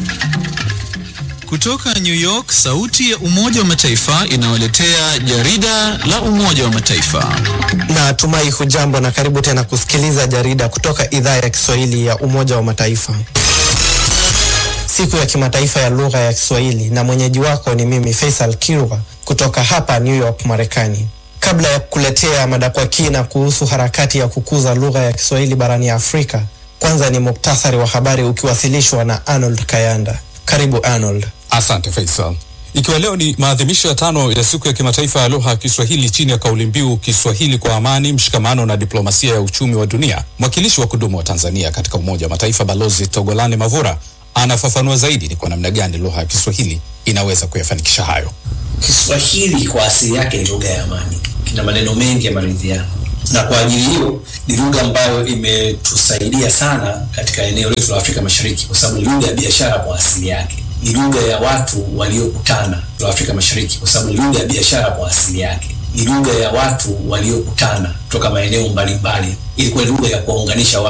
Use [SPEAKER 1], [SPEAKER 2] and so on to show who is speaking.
[SPEAKER 1] Kutoka New York, sauti ya Umoja wa Mataifa inawaletea jarida la Umoja wa Mataifa.
[SPEAKER 2] Na tumai hujambo na karibu tena kusikiliza jarida kutoka idhaa ya Kiswahili ya Umoja wa Mataifa. Siku ya kimataifa ya lugha ya Kiswahili na mwenyeji wako ni mimi Faisal Kirwa kutoka hapa New York, Marekani. Kabla ya kukuletea mada kwa kina kuhusu harakati ya kukuza lugha ya Kiswahili barani Afrika, kwanza ni muktasari wa habari ukiwasilishwa na Arnold Kayanda. Karibu Arnold.
[SPEAKER 3] Asante Faisal. Ikiwa leo ni maadhimisho ya tano ya siku ya kimataifa ya lugha ya Kiswahili chini ya kauli mbiu Kiswahili kwa amani, mshikamano na diplomasia ya uchumi wa dunia, mwakilishi wa kudumu wa Tanzania katika Umoja wa Mataifa Balozi Togolani Mavura anafafanua zaidi ni kwa namna gani lugha ya Kiswahili inaweza kuyafanikisha hayo.
[SPEAKER 4] Kiswahili kwa asili yake ni lugha ya amani, kina maneno mengi ya maridhiano, na kwa ajili hiyo ni lugha ambayo imetusaidia sana katika eneo letu la Afrika Mashariki, kwa sababu ni lugha ya biashara kwa asili yake, ni lugha ya watu waliokutana la Afrika Mashariki, kwa sababu ni lugha ya biashara kwa asili yake, ni lugha ya watu waliokutana kutoka maeneo mbalimbali, ilikuwa ni lugha ya kuwaunganisha watu.